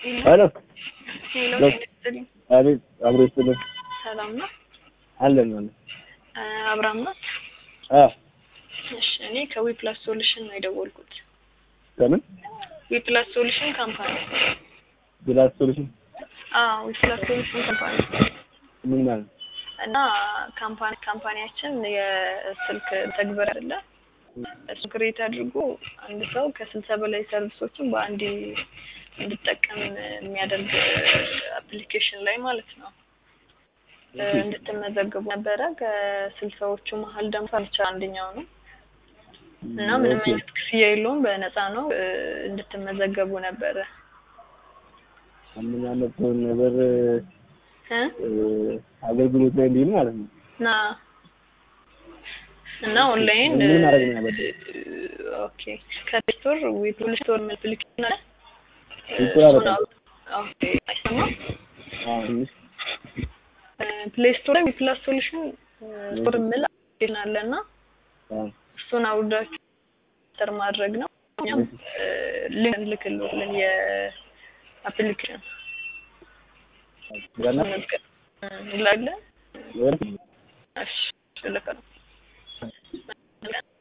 ሄሎ ሄሎ ሄሎ። ጤና ይስጥልኝ። አቤት አብሮ ይስጥልን ሰላም ነው? አለን አለን አ፣ አብርሃም ነው? አ እሺ፣ እኔ ከዊ ፕላስ ሶሉሽን ነው የደወልኩት። ከምን ዊ ፕላስ ሶሉሽን ካምፓኒ። ግላስ ሶሉሽን አዎ፣ ዊ ፕላስ ሶሉሽን ካምፓኒ ምን ማለት ነው? እና ካምፓኒ ካምፓኒያችን የስልክ ተግበር አይደለ እሱ ክሬት አድርጎ አንድ ሰው ከስልሳ በላይ ሰርቪሶችን በአንድ እንድጠቀም የሚያደርግ አፕሊኬሽን ላይ ማለት ነው እ፣ እንድትመዘገቡ ነበረ። ከስልሳዎቹ መሀል ደግሞ ፈርቻ አንደኛው ነው እና ምንም ኦኬ። አይነት ክፍያ የለውም፣ በነፃ ነው። እ፣ እንድትመዘገቡ ነበረ ምን ያለብን ነገር እ እ፣ አገልግሎት ላይ እንዲህ ማለት ነው። እና እና ኦንላይን ምን ማድረግ ነው ያለብን? ኦኬ ከስቶር ወይ ፕሌይ ስቶር ምን አፕሊኬሽን አለ ይቆራረጣል። ኦኬ አይሰማም አዎ ትንሽ ፕሌይ ስቶር ላይ ፕላስ ሶሉሽን ስቶር የሚል አፕሊኬሽን አለ እና አዎ እሱን አውርዳችሁ ተር ማድረግ ነው። እኛም ሊንክ ልክልልን የአፕሊኬሽን ገና መዝገብ እንላለን። ወር እሺ ልክ ነው።